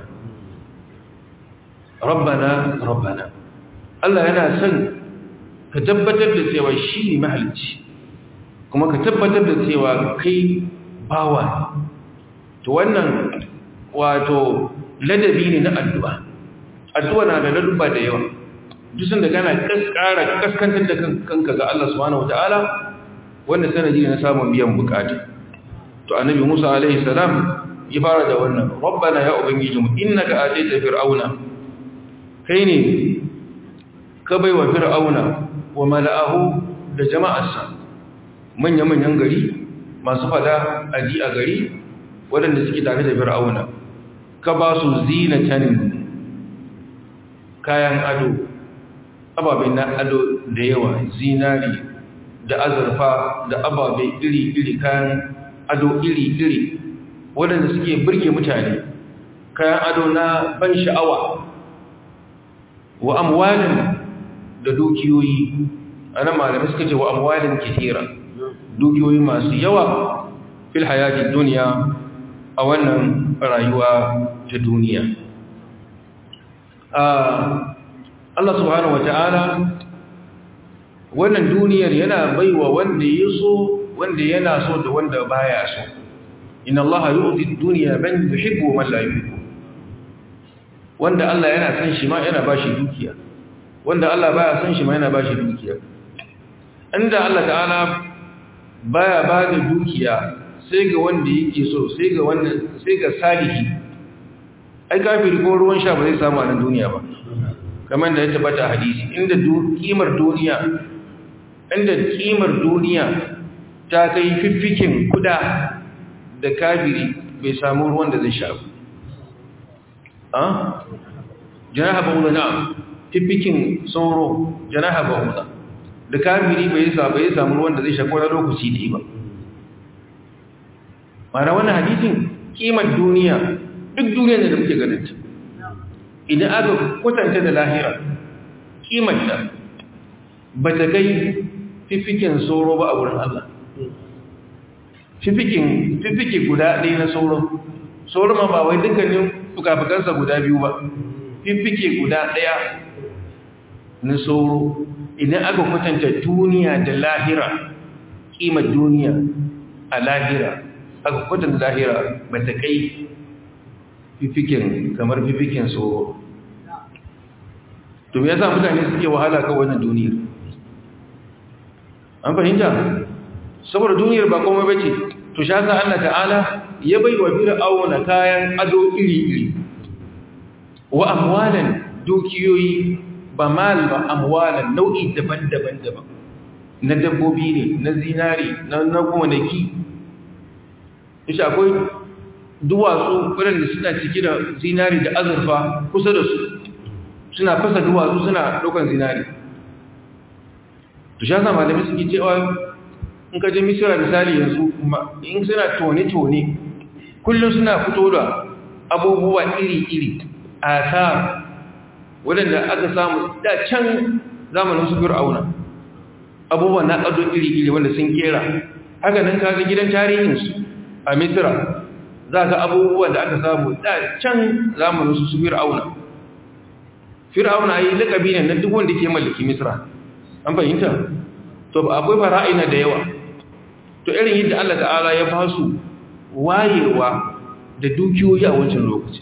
rabbana rabbana Allah yana son ka tabbatar da cewa shi ne mahalicci kuma ka tabbatar da cewa kai bawa to wannan wato ladabi ne na addu'a addu'a na da ladubba da yawa duk sun da kana kaskara kaskantar da kanka ga Allah subhanahu wataala wanda sanadi ne na samun biyan bukata to annabi Musa alaihi salam ya fara da wannan rabbana ya ubangijinmu innaka ataita fir'auna kai ne ka baiwa fir'auna wa mala'ahu da jama'arsa manya-manyan gari masu fada aji a gari waɗanda suke tare da fir'auna ka ba su zinatan kayan ado ababen na ado da yawa zinari da azurfa da ababe iri-iri kayan ado iri-iri waɗanda suke birge mutane kayan ado na ban sha'awa wa amwalin da dukiyoyi ana malamai suka ce wa amwalin kitira dukiyoyi masu yawa fil hayati duniya a wannan rayuwa ta duniya Allah subhanahu wata'ala wannan duniyar yana baiwa wanda ya so wanda yana so da wanda baya so inna Allah yu'ti ad-dunya man yuhibbu wa man la yuhibbu wanda Allah yana san shi ma yana bashi dukiya wanda Allah baya san shi ma yana bashi dukiya inda Allah ta'ala baya ba da dukiya sai ga wanda yake so sai ga wannan sai ga salihi ai kafiri ko ruwan sha ba zai samu a nan duniya ba kamar da ya tabbata hadisi inda kimar duniya inda kimar duniya ta kai fiffikin kuda da kafiri bai samu ruwan da zai sha ba a janaha ba'uda na fiffikin sauro janaha ba'uda da kafiri bai sa bai samu ruwan da zai sha ko na lokaci ne ba mana wannan hadisin kimar duniya duk duniyar da muke ganin ta idan aka kwatanta da lahira kimar ta ba ta kai fifikin sauro ba a wurin Allah fifikin fifike guda ɗaya na sauro sauro ma ba wai dukkanin fukafukansa guda biyu ba fifike guda ɗaya na sauro idan aka kwatanta duniya da lahira kimar duniya a lahira aka kwatanta lahira ba ta kai fifikin kamar fifikin sauro to me yasa mutane suke wahala kan wannan duniyar an fahimta saboda duniyar ba komai bace to sha sa Allah ta'ala ya bai wa fir'auna kayan ado iri-iri wa amwalan dukiyoyi ba mal ba amwalan nau'i daban-daban daban na dabbobi ne na zinari na na gonaki isha akwai duwatsu waɗanda suna cike da zinari da azurfa kusa da su suna fasa duwatsu suna ɗaukan zinari to sha sa malami suke cewa in ka je misira misali yanzu in suna tone-tone kullum suna fito da abubuwa iri-iri a ta waɗanda aka samu da can zamanin su fir'auna abubuwa na ƙado iri-iri wanda sun kera haka nan kaga gidan tarihinsu a misira za ka abubuwan da aka samu da can zamanin su fir'auna fir'auna yi lakabi ne na duk wanda ke mallaki misira an fahimta to akwai fara'ina da yawa to irin yadda Allah ta'ala ya ba su wayewa da dukiyoyi a wancan lokaci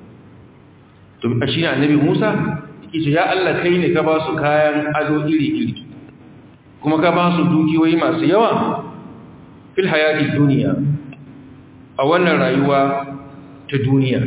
to a shi annabi Musa yake ce ya Allah kai ne ka ba su kayan ado iri-iri kuma ka ba su dukiyoyi masu yawa fil hayati duniya a wannan rayuwa ta duniya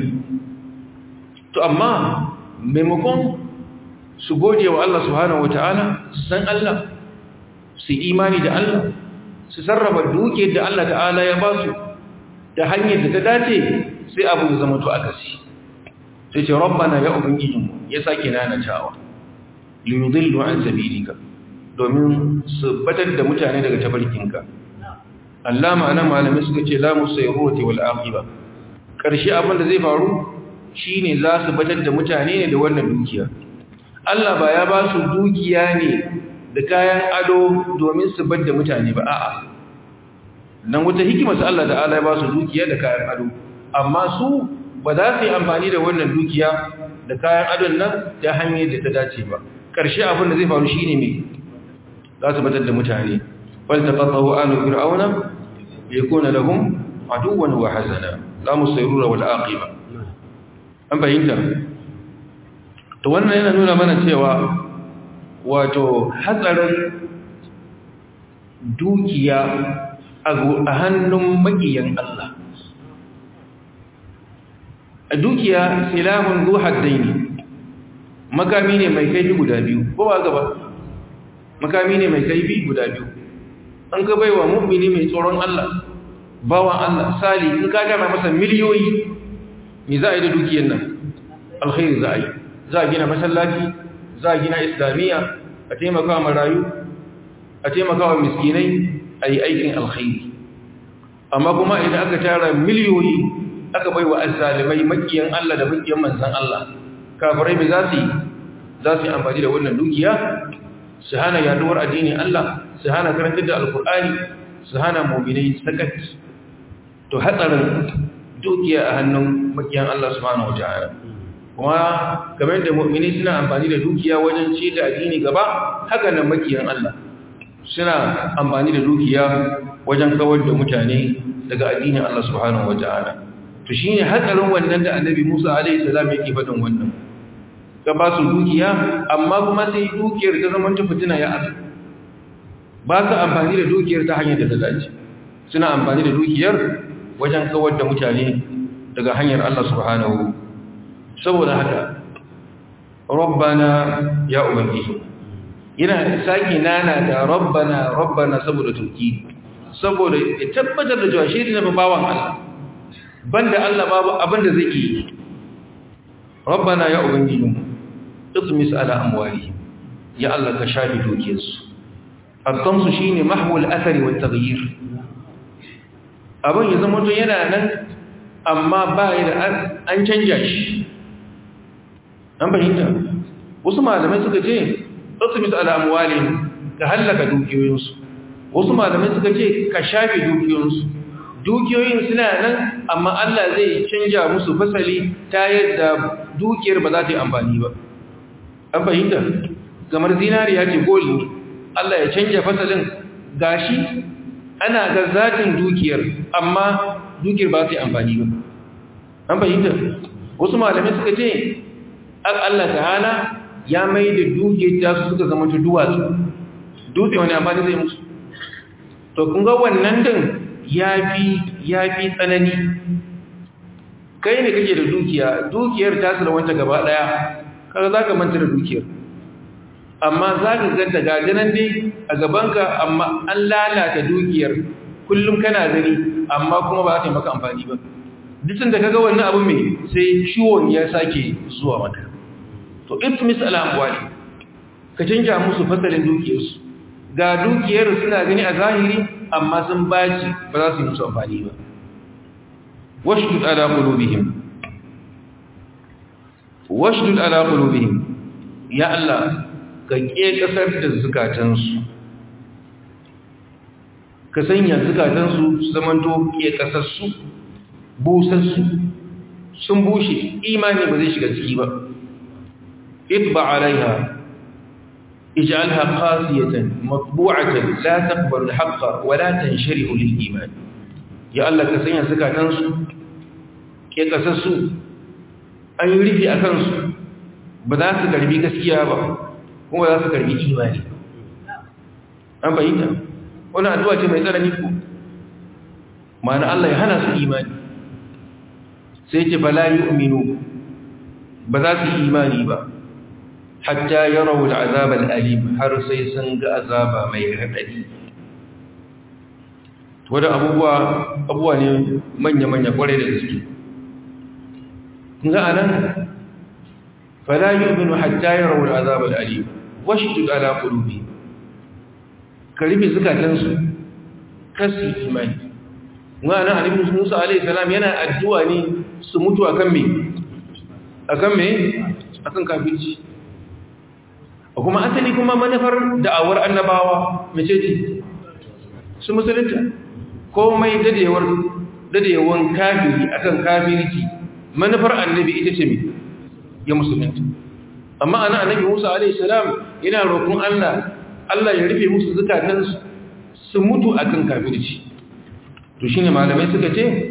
to amma maimakon su gode wa Allah subhanahu wata'ala su san Allah su imani da Allah su sarrafa duke da Allah ta'ala ya ba su da hanyar da ta dace sai abu ya zama to akasi sai ce rabbana ya ubangijin ya sake nanatawa liyudillu an sabilika domin su batar da mutane daga tabarkinka Allah ma'ana malamai suka ce la musayrati wal aqiba karshe abin da zai faru shine za su batar da mutane ne da wannan dukiya Allah ba ya ba su dukiya ne da kayan ado domin su bar da mutane ba a'a nan wata hikima su Allah ta'ala ya ba su dukiya da kayan ado amma su ba za su yi amfani da wannan dukiya da kayan adon nan ta hanyar da ta dace ba ƙarshe abin da zai faru shine me za su batar da mutane wal taqatahu alu fir'auna yakuna lahum aduwan wa hazana la musayrura wal aqiba an bayyana to wannan yana nuna mana cewa wato hatsarin dukiya a hannun makiyan Allah a dukiya silahun zuhar daini makami ne mai kaifi guda biyu ko ba gaba makami ne mai kaifi guda biyu an ka baiwa mu'mini mai tsoron Allah bawan Allah sali in ka gama masa miliyoyi me za a yi da dukiyar nan alkhairi za a yi za a gina masallaci za a gina islamiyya a taimaka wa marayu a taimaka wa miskinai a yi aikin alkhairi amma kuma idan aka tara miliyoyi aka bai wa azzalimai makiyan Allah da makiyan manzan Allah kafirai mai za su yi za su yi amfani da wannan dukiya su hana yaduwar addinin Allah su hana karantar da alkur'ani su hana muminai sakat to hatsarin dukiya a hannun makiyan Allah subhanahu wataala kuma kamar da mu'mini suna amfani da dukiya wajen ci da addini gaba haka nan makiyan Allah suna amfani da dukiya wajen kawar da mutane daga addinin Allah subhanahu wataala to shine hatsarin wannan da Annabi Musa alaihi salam yake faɗin wannan ka ba su dukiya amma kuma sai dukiyar ta zama ta fitina ya asu ba su amfani da dukiyar ta hanyar da ta dace suna amfani da dukiyar wajen kawar da mutane daga hanyar Allah subhanahu saboda haka rabbana ya ubangiji yana sake nana da rabbana rabbana saboda turki saboda ya tabbatar da cewa shi ne bawan Allah banda Allah babu abin da zai yi rabbana ya ubangiji ismis ala amwali ya Allah ka shafi dukiyarsu al-tamsu shine mahwul athari wat taghyir abin ya zama to yana nan amma ba ya da an canja shi an fahimta wasu malamai suka ce ɗansu misa al'amuwalin ka hallaka dukiyoyinsu wasu malamai suka ce ka shafe dukiyoyinsu dukiyoyin suna nan amma Allah zai canja musu fasali ta yadda dukiyar ba za ta yi amfani ba an fahimta kamar zinariya ce goli Allah ya canja fasalin gashi ana ga zatin dukiyar amma dukiyar ba ta yi amfani ba an fahimta wasu malamai suka ce Allah ta'ala ya mai da dukiyar ta su suka zama ta duwatsu dutse wani amfani zai musu to kun ga wannan din ya fi tsanani kai ne kake da dukiya dukiyar ta wanta gaba daya kaga za ka manta da dukiyar amma za ka ganta gajinan dai a gabanka amma an lalata dukiyar kullum kana gani amma kuma ba za ta yi maka amfani ba dukkan da kaga wannan abu mai sai ciwon ya sake zuwa maka to ibtimis al'amwali ka canja musu fasalin dukiyarsu ga dukiyar suna gani a zahiri amma sun baci ba za su yi musu amfani ba washdud ala qulubihim washdud ala qulubihim ya Allah ka ke kasar da zukatansu ka sanya zukatansu su zamanto ke kasassu busassu sun bushe imani ba zai shiga ciki ba itba alaiha اجعلها قاسية مطبوعة لا تقبل الحق ولا تنشره للإيمان يا الله كسنيا سكا تنسو كي قسسو أن يريد أكنسو بذا سكربي كسيا با هو ذا سكربي إيماني أم بينا وانا أدوى جمع يترى نيكو معنى الله يهنا سو إيماني سيجب لا يؤمنوا بذا سي إيماني با hatta yarawu al'azab al'alim har sai sun ga azaba mai radadi wadda abubuwa abubuwa ne manya-manya kwarai da gaske kun ga anan fala yu'minu hatta yarawu al'azab al'alim washdud ala qulubi karibi zukatansu kasi imani wa ana annabi Musa alaihi salam yana addu'a ne su mutu akan me akan me akan kafirci kuma asali kuma manufar da'awar annabawa mace ce su musulunta komai dadewar dadewan kafiri akan kafirci manufar annabi ita ce mai ya musulunta amma ana annabi Musa alaihi salam yana roƙon Allah Allah ya rufe musu zukatansu su mutu akan kafirci to shine malamai suka ce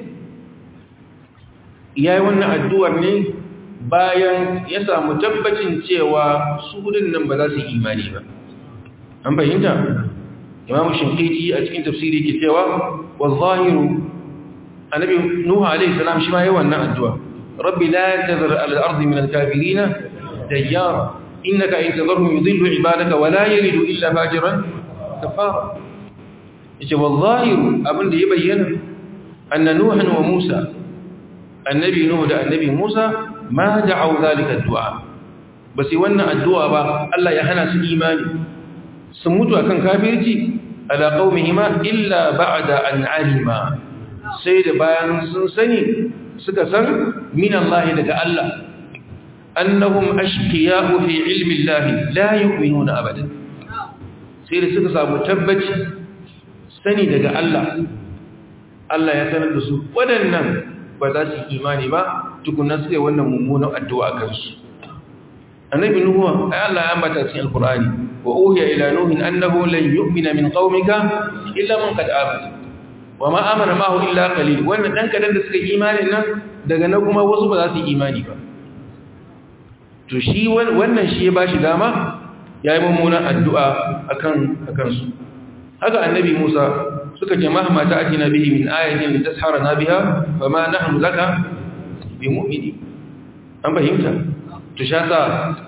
yayi wannan addu'ar ne bayan ya samu tabbacin cewa su gudun nan ba za su yi imani ba an fahimta imamu shinkiti a cikin tafsiri ke cewa wa zahiru annabi nuhu alaihi salam shi ma yi wannan addu'a rabbi la tazar al-ardi min al-kafirina dayyara innaka in tazarhum yudillu ibadaka wa la yalidu illa fajiran kafara yace wa zahiru abinda ya bayyana anna nuhan wa musa annabi nuhu da annabi musa ma da'u zalika addu'a ba sai wannan addu'a ba Allah ya hana su imani sun mutu akan kafirci ala qaumihima illa ba'da an alima sai da bayan sun sani suka san min Allah daga Allah annahum ashqiya'u fi ilmi Allah la yu'minuna abadan sai da suka samu tabbaci sani daga Allah Allah ya sanar da su waɗannan ba za su imani ba tukunna suke wannan mummunan addu'a kansu annabi nuhu ay Allah ya ambata cikin alqur'ani wa uhiya ila nuhin annahu lan yu'mina min qaumika illa man qad amana wa ma amana ma'ahu illa qalil wannan dan kadan da suka imani nan daga nan kuma wasu ba za su imani ba to shi wannan shi ya bashi dama yayi mummunan addu'a akan akan su haka annabi Musa suka ce mahma ta'tina bihi min ayatin litasharana biha fama nahnu laka bimu'mini an fahimta to sha sa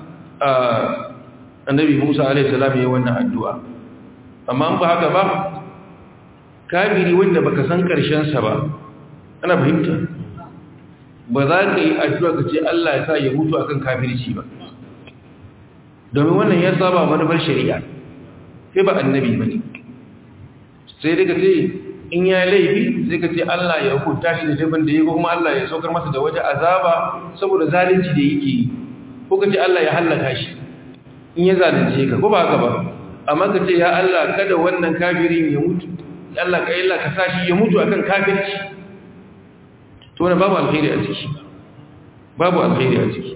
annabi Musa alaihi salam yayin wannan addu'a amma an ba haka ba kafiri wanda baka san karshen sa ba ana fahimta ba za ka yi addu'a ka ce Allah ya sa ya mutu akan kafirci ba domin wannan ya saba manufar shari'a sai ba annabi bane sai daga ce in ya laifi sai ka ce Allah ya hukunta shi da laifin da ya ko kuma Allah ya saukar masa da wata azaba saboda zalunci da yake yi ko ka ce Allah ya hallaka shi in ya zalunce ka ko ba haka ba amma ka ce ya Allah kada wannan kafirin ya mutu Allah ka illa ka sashi ya mutu akan kafirci to wannan babu alkhairi a ciki babu alkhairi a ciki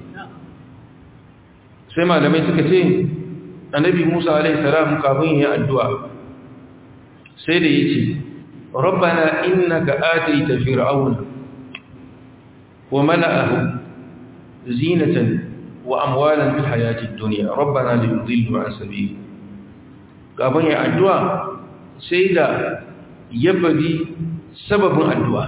sai malamai suka ce annabi Musa alaihi salam kafin ya addu'a sai da yace rabbana innaka atayta fir'auna wa mala'ahu zinatan wa amwalan fil hayati ad-dunya rabbana liyudillu an sabili kafin ya addu'a sai da ya bari sababin addu'a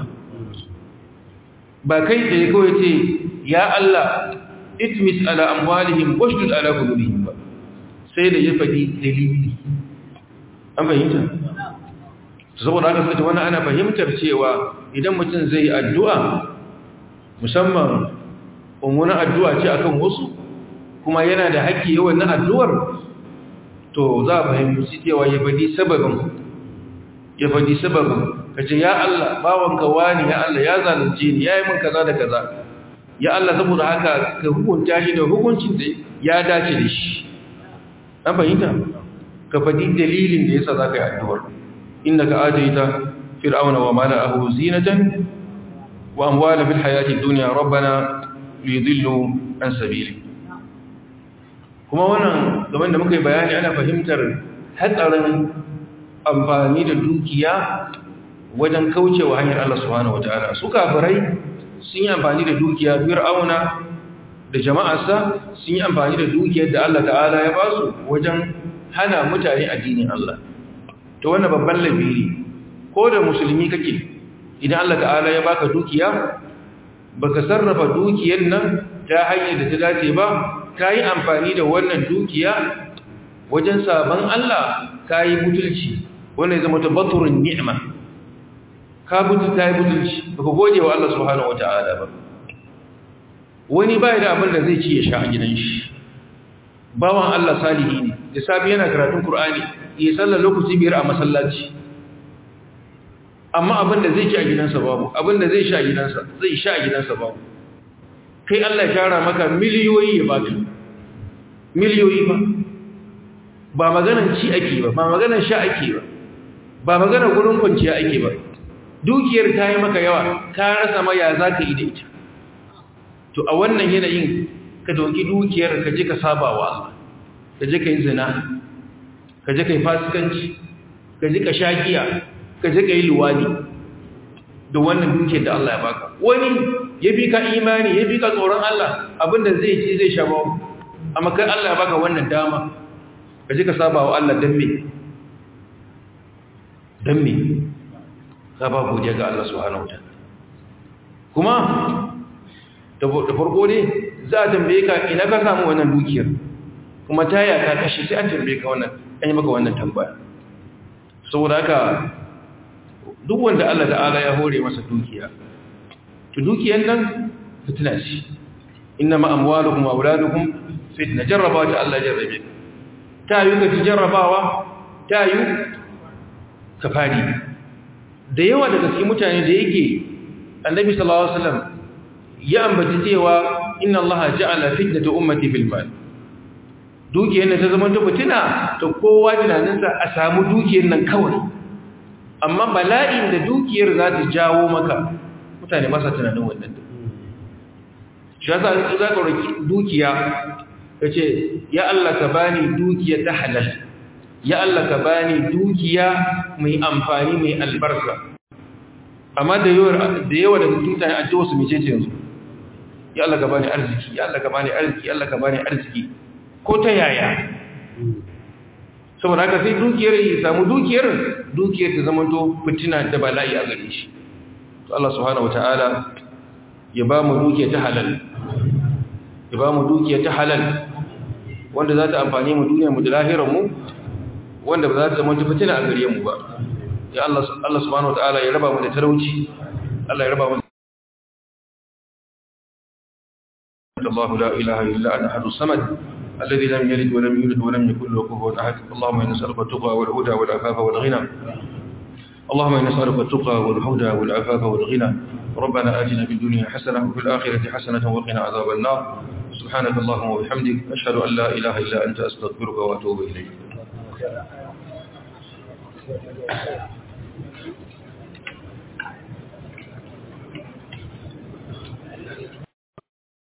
ba kai da ya kawai ce ya Allah itmis ala amwalihim washdud ala qulubihim ba sai da ya faɗi dalili an fahimta saboda haka sai wannan ana fahimtar cewa idan mutum zai addu'a musamman umuna addu'a ce akan wasu kuma yana da haƙƙi yawan na addu'ar to za a fahimci cewa ya faɗi sababin ya faɗi sababin ka ce ya Allah bawanka wani ya Allah ya zalunce ni ya yi min kaza da kaza ya Allah saboda haka ka hukunta shi da hukuncin da ya dace da shi an fahimta ka faɗi dalilin da yasa za ka yi addu'ar innaka ataita fir'auna wa mala'ahu zinatan wa amwala fil hayati dunya rabbana liyudillu an sabili kuma wannan gaban da muka yi bayani ana fahimtar hatsarin amfani da dukiya wajen kaucewa hanyar Allah subhanahu wataala su kafirai sun yi amfani da dukiya fir'auna da jama'arsa sun yi amfani da dukiyar da Allah ta'ala ya basu wajen hana mutane addinin Allah to wannan babban labiri ko da musulmi kake idan Allah ta'ala ya baka dukiya baka sarrafa dukiyar nan ta hanyar da ta dace ba ka yi amfani da wannan dukiya wajen sabon Allah ka yi butulci wannan zama ta baturin ni'ima ka butu ta yi butulci ba ka gode wa Allah subhanahu wata'ala ba wani bai da abin da zai ci ya sha a gidan shi bawan Allah salihi ne da safi yana karatun Kur'ani ya sallar lokaci biyar a masallaci amma abin da zai ci a gidansa babu abin da zai sha a gidansa zai sha a gidansa babu kai Allah ya tara maka miliyoyi ya baka miliyoyi ba ba maganan ci ake ba ba maganan sha ake ba ba maganan gurin kwanciya ake ba dukiyar ta yi maka yawa ka rasa ma ya za ka yi da ita to a wannan yanayin ka doki dukiyar ka je ka saba wa Allah ka je ka yi zina ka je ka yi fasikanci ka je ka sha giya ka je ka yi luwadi da wannan dukiyar da Allah ya baka wani ya fi ka imani ya fi ka tsoron Allah abinda zai ci zai sha babu amma kai Allah ya baka wannan dama ka ji ka saba wa Allah dan me dan me ka ba godiya ga Allah subhanahu wa ta'ala kuma da farko ne za a tambaye ka ina ka samu wannan dukiyar kuma ta ya ka kashe sai an tambaye ka wannan an yi maka wannan tambaya saboda haka duk wanda Allah ta'ala ya hore masa dukiya to dukiyar nan fitina ce inna ma amwalukum wa auladukum fitna jarraba ta Allah jarrabe ta yi ka jarrabawa ta yi ka fadi da yawa daga cikin mutane da yake annabi sallallahu alaihi wasallam ya ambaci cewa inna Allah ja'ala fitnata ummati fil mal dukiyar nan ta zama ta fitina to kowa tunaninsa a samu dukiyar nan kawai amma bala'in da dukiyar za ta jawo maka mutane masa tunanin wannan shi yasa in za ka roki dukiya ka ce ya Allah ka bani dukiya ta halal ya Allah ka bani dukiya mai amfani mai albarka amma da yawa da yawa daga mutane a ce wasu mece ce yanzu ya Allah ka bani arziki ya Allah ka bani arziki ya Allah ka bani arziki ko ta yaya saboda haka sai dukiyar ya samu dukiyar dukiyar ta zama to fitina da bala'i a gare shi to Allah subhanahu wataala ya ba mu dukiya ta halal ya ba mu dukiya ta halal wanda za ta amfani mu duniya mu da lahirar mu wanda ba za ta zama fitina a gare mu ba ya Allah Allah subhanahu wataala ya raba mu da talauci Allah ya raba mu الله لا إله إلا أنا أحد الصمد الذي لم يلد ولم يولد ولم يكن له كفوا أحد اللهم إنا نسألك التقوى والهدى والعفاف والغنى اللهم إنا نسألك التقى والهدى والعفاف والغنى ربنا آتنا في الدنيا حسنة وفي الآخرة حسنة وقنا عذاب النار سبحانك اللهم وبحمدك أشهد أن لا إله إلا أنت أستغفرك وأتوب إليك